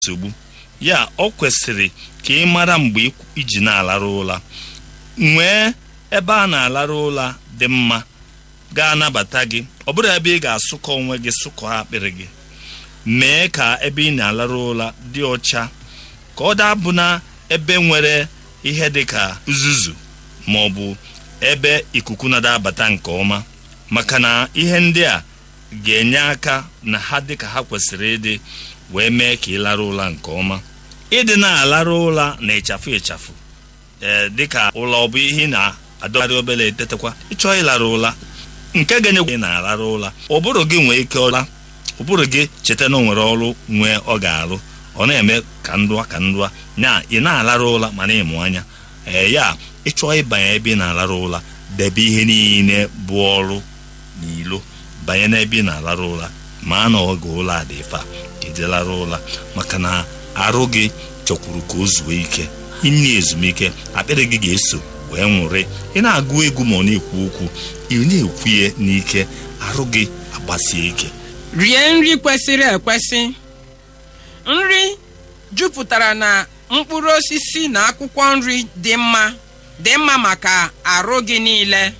nsogbu ya ọ kwesịrị ka ị mara mgbe iji na-alarụ ụra nwee ebe a na-alarụ ụra dị mma ga-anabata gị ọ bụrụ ebe ị ga-asụkọ onwe gị sụkọ akpịrị gị mee ka ebe ị na-alarụ ụra dị ọcha ka ọ dabụ na ebe nwere ihe dị ka uzuzu ma ọ bụ ebe ikuku na-adabata nke ọma maka na ihe ndị a ga-enye aka na ha dị ka ha kwesịrị ịdị wee mee ka ị lara ụra nke ọma ịdị na-alarụ ụra na ịchafụ ịchafụ ee dịka ụlọ ọ bụ ihe ị na-adọgharị obere etetekwa ịchọọ ịlara ụra nke ga-enyekwa ị na-alarụ ụra ụbụrụ gị nwee ike ụra ụbụrụ gị cheta na o nwere ọrụ nwee ọ ga-arụ ọ na-eme ka ndụa ka ndụa na ị na-alarụ ụra mana ịmụ anya ee ya ịchọọ ịbanye ebe ị na-alarụ ụra debe ihe niile bụ ọrụ n'ilo banye n'ebe ị na-alarụ ụra ma na oge ụlọ a dị fa ka ị lara ụra maka na arụ gị chọkwuru ka o zuo ike inye ezumike akpịrị gị ga-eso wee nwụrị ị na-agụ egwu ma ọ na-ekwu okwu ị na-ekwu ya n'ike arụ gị agbasie ike rie nri kwesịrị ekwesị nri jupụtara na mkpụrụ osisi na akwụkwọ nri dị mma dị mma maka arụ gị niile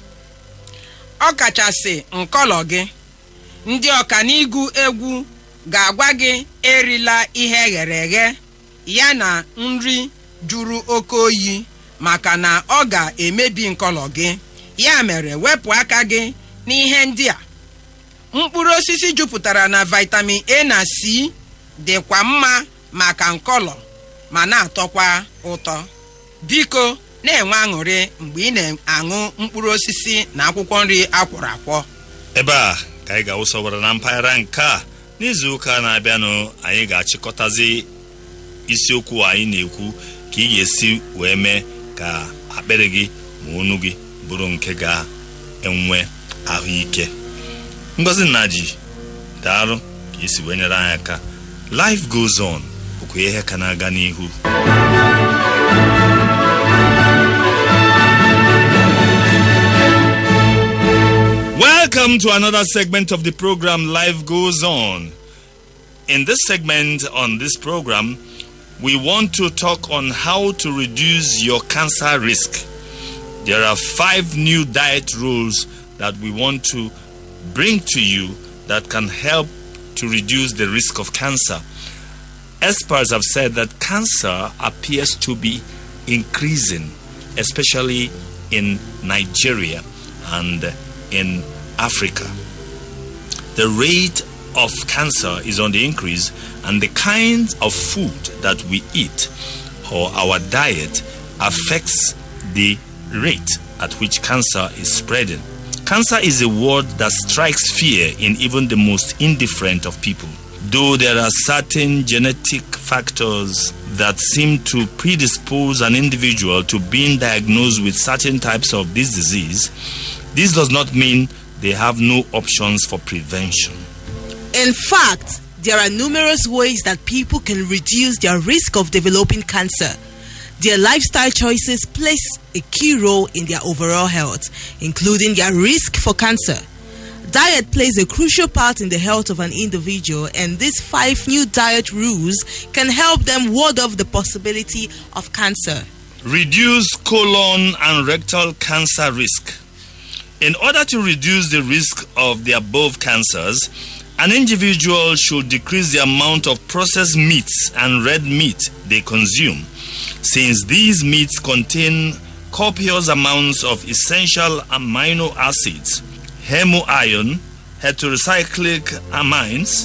ọkachasị nkọlọ gị ndị ọkanigu egwu ga-agwa gị erila ihe eghere eghe ya na nri juru oke oyi maka na ọ ga-emebi nkọlọ gị ya mere wepụ aka gị n'ihe ndị a mkpụrụ osisi jupụtara na vitamin A na C dịkwa mma maka nkọlọ ma na-atọkwa ụtọ biko na-enwe aṅụrị mgbe ị na-aṅụ mkpụrụ osisi na akwụkwọ nri akwọrọ akwọ ebe a ka anyị ga-awụsọwara na mpaghara nke a n'izu ụka na-abịanụ anyị ga-achịkọtazi isiokwu anyị na-ekwu ka ị ga-esi wee mee ka akpịrị gị ma onu gị bụrụ nke ga-enwe ahụike ngozi nnaji daalụ ka isi wee nyere anyị aka life goes on bụkwa ihe ka na-aga n'ihu Welcome to another segment of the program Life Goes On. In this segment on this program, we want to talk on how to reduce your cancer risk. There are five new diet rules that we want to bring to you that can help to reduce the risk of cancer. Experts have said that cancer appears to be increasing, especially in Nigeria and in Africa. The rate of cancer is on the increase, and the kinds of food that we eat or our diet affects the rate at which cancer is spreading. Cancer is a word that strikes fear in even the most indifferent of people. Though there are certain genetic factors that seem to predispose an individual to being diagnosed with certain types of this disease, this does not mean they have no options for prevention. In fact, there are numerous ways that people can reduce their risk of developing cancer. Their lifestyle choices place a key role in their overall health, including their risk for cancer. Diet plays a crucial part in the health of an individual, and these five new diet rules can help them ward off the possibility of cancer. Reduce colon and rectal cancer risk. In order to reduce the risk of the above cancers, an individual should decrease the amount of processed meats and red meat they consume, since these meats contain copious amounts of essential amino acids, hemoiron, heterocyclic amines,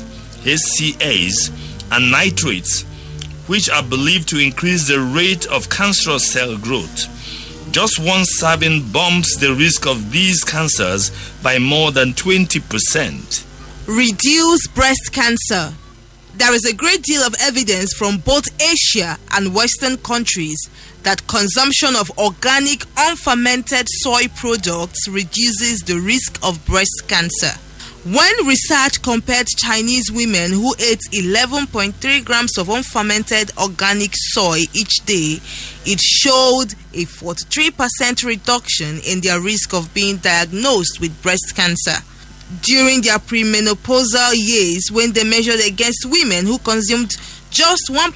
HCAs, and nitrates, which are believed to increase the rate of cancerous cell growth. Just one serving bumps the risk of these cancers by more than 20%. Reduce breast cancer. There is a great deal of evidence from both Asia and Western countries that consumption of organic, unfermented soy products reduces the risk of breast cancer. When research compared Chinese women who ate 11.3 grams of unfermented organic soy each day, it showed a 43% reduction in their risk of being diagnosed with breast cancer. During their premenopausal years, when they measured against women who consumed just one